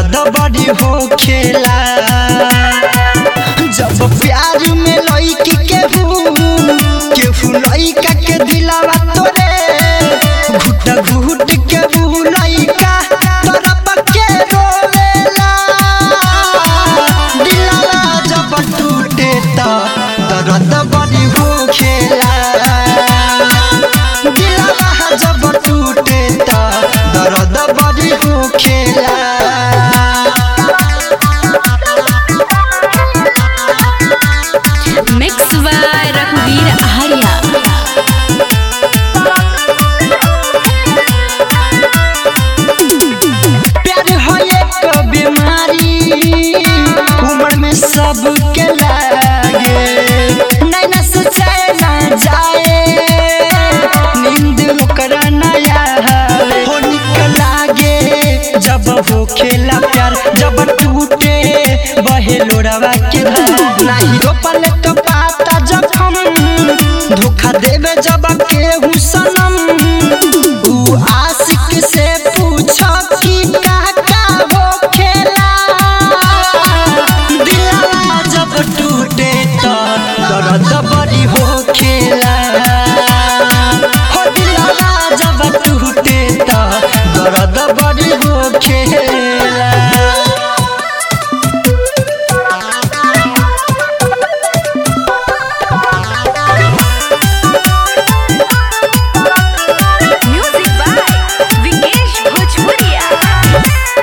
दर्द बड़ी हो खेला जब प्यार में लईकी केहू केहू लईका के दिलावा तोरे घुट घुट के बू लईका तरफ के रोवेला दिलावा जब टूटे त दर्द बड़ी हो खेला दिलावा जब टूटे त दर्द बड़ी हो खेला मिक्स बाय रघुवीर आर्या प्यार हो एक बीमारी उम्र में सबके लागे नैना से चैना जाए नींद ओकरा नया हो निक लागे जब हो खेला प्यार जब टूटे बहे लोड़वा के धार नाही रोपल तो पाता जब हम धोखा देवे जब केहू सनम ऊ आशिक से पूछो कि का का हो खेला दिलवा जब टूटे तो दर्द बड़ी हो खेला हो दिलवा जब टूटे तो दर्द बड़ी हो खेला म्यूजिक बाय विकेश भोजपुरिया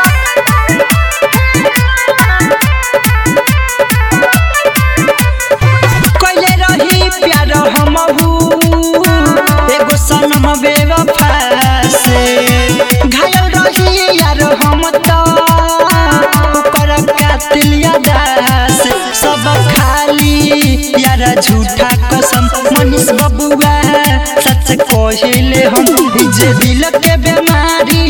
कइले रही प्यार हमहू एगो सनम बेवफा से घायल रही यार हम तो ओकर कातिल यादा से सब खाली यार झूठा कसम मनीष बबुआ सच कहिले हम ई जे दिल के बीमारी